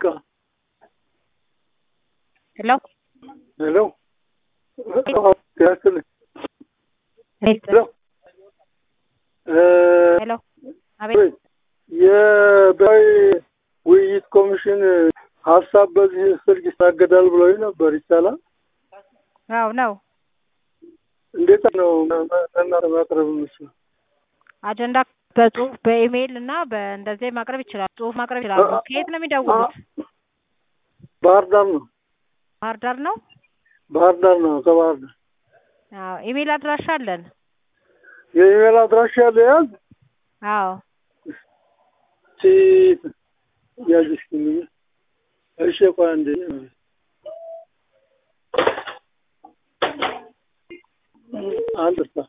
ደቂቃ ሄሎ ሄሎ ያስልኝ ሄሎ ሄሎ አቤት የብሔራዊ ውይይት ኮሚሽን ሀሳብ በዚህ ስልክ ይታገዳል ብለው ነበር። ይቻላል? አዎ ነው። እንዴት ነው ለእናንተ ማቅረብ የምችለው? አጀንዳ በጽሁፍ በኢሜይል እና በእንደዚህ ማቅረብ ይችላል። ጽሁፍ ማቅረብ ይችላሉ። ከየት ነው የሚደውሉት? ባህር ዳር ነው። ባህር ዳር ነው። ባህር ዳር ነው። ከባህር ዳር አዎ ኢሜይል አድራሻ አለን። የኢሜል አድራሻ ያለ ያዝ አዎ ቺት ያዝሽ እሺ፣ ቆይ አንዴ አንድ ሳ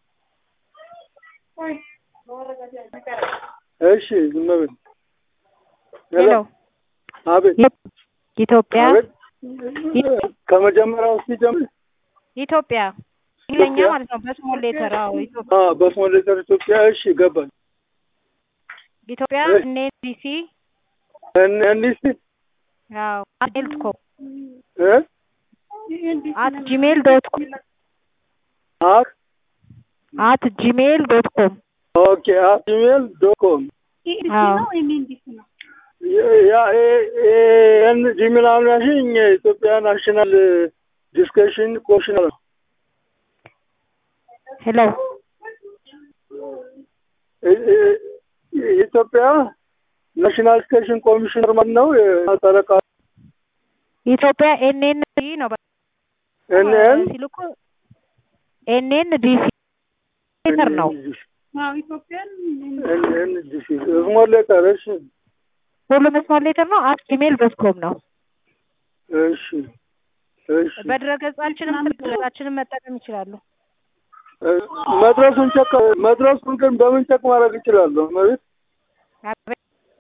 እሺ፣ ዝም በል ሄሎ አቤት ኢትዮጵያ አቤት ከመጀመሪያው ሲጀምር ኢትዮጵያ እንግሊዝኛ ማለት ነው። በስሞል ሌተር አዎ ኢትዮጵያ አ በስሞል ሌተር ኢትዮጵያ። እሺ ገባኝ። ኢትዮጵያ እሺ። ኤንኤንዲሲ እን እንዲስ አዎ አት ሜል ዶት ኮም እ አት ጂሜል ዶት ኮም አት አት ጂሜል ዶት ኮም ኦኬ አት ኢሜል ዶት ኮም አዎ ያ ኤን ጂሜል አሁን ያልሽኝ የኢትዮጵያ ናሽናል ዲስከሽን ኮሚሽን ነው። ሄሎ እ- እ- የኢትዮጵያ ናሽናል ዲስከሽን ኮሚሽነር ማን ነው? ጠረቃ ኢትዮጵያ ኤንኤንዲ ነው በ- ኤንኤን ሲልኩ ኤንኤንዲሲ ሌተር ነው። ኤንኤን ዲሲ ስሞል ሌተር። እሺ ሁሉም ስሞል ሌተር ነው። አት ጂሜል ዶት ኮም ነው። እሺ እሺ በድረገጻችንም ስልካችንም መጠቀም ይችላሉ። መድረሱን ቸክ መድረሱን ግን በምን ቸክ ማድረግ እችላለሁ? ማለት አቤት።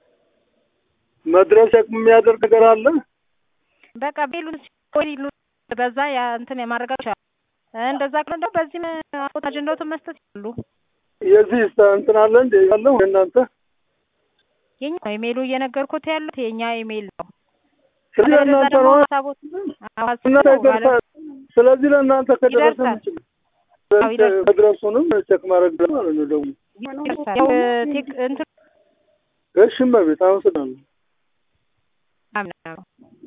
መድረስ ቸክ የሚያደርግ ነገር አለ? በቃ ቤሉን ሲሉ በዛ ያ እንትን የማድረግ ይችላል። እንደዛ ከሆነ ደግሞ በዚህም አፎት አጀንዳዎትን መስጠት ይችላሉ። የዚህ እንትን አለ እንደ ያለው እናንተ የኛ ነው ኢሜይሉ እየነገርኩት ያሉት የኛ ኢሜይል ነው። ስለዚህ አለበለዚያ ለእናንተ ደግሞ ነው ሀሳቦት እናንተ ይደርሳል። ስለዚህ ለእናንተ ከደረሰ ይደርሳል። ምችል አዎ ይደርሳል። መድረሱንም ቸክ ማድረግ ደግሞ ማለት ነው ደግሞ ያው ቴክ እንትን እሺ እመቤት አመሰግናለሁ። አምና ነው